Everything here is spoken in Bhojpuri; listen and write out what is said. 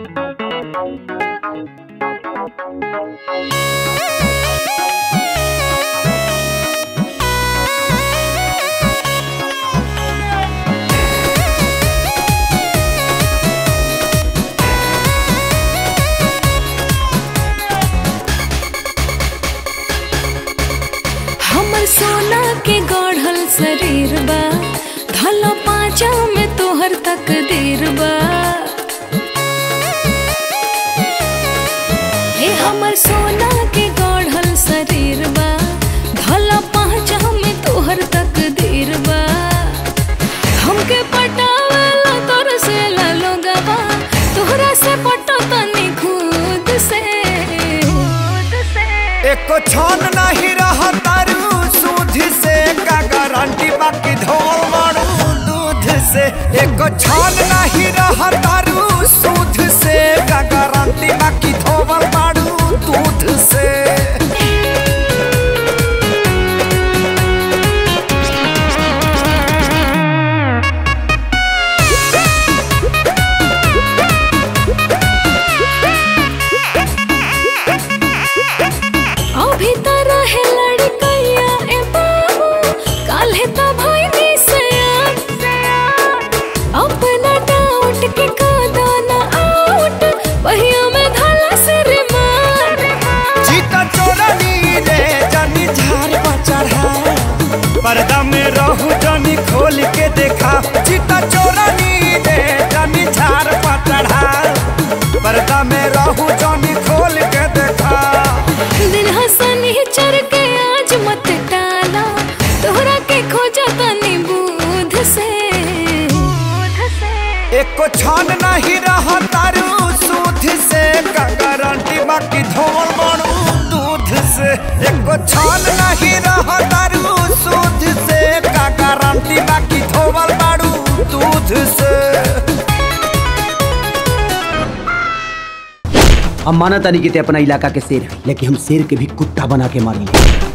हमर सोना के गढ़ल शरीर बा धलो पाँचा में तोहर तकदीर बा हे हमर सोना के गढ़ल शरीर बा धलो पाँचा में तोहर तकदीर बा हमके पटावला तोर से लोगवा तोहरा से पटो तनी खुद से खुद से एको छन नहीं रह तारू सूद से का गारंटी बाकी धोल मारू दूध से एको छन नहीं रह तारू सूद से का गारंटी बाकी धोल मारू दूध से अभी त रहे लड़कैया ए बाबू काल्हे त भइनी से अपना डाउट के कादा ना आउट पहिया में धाला से रे मार जीता चोरनी रे जानी झार पर चढ़ा पर्दा में रहू जानी खोल के देखा जीता चोरनी रे जानी झार पर चढ़ा पर्दा में रहू जानी खोल के देखा दिन हसनी चढ़ के आज मत टाला तोहरा के खोजा तनी बूध से बूध से एको छन नहीं रह तारू सूद से का गारंटी बाकी धोल मारू दूध से एको छन नहीं रह तारू सूद से का गारंटी बाकी धोल मारू दूध से हम माना तानी कि ते अपना इलाका के शेर है लेकिन हम शेर के भी कुत्ता बना के मारेंगे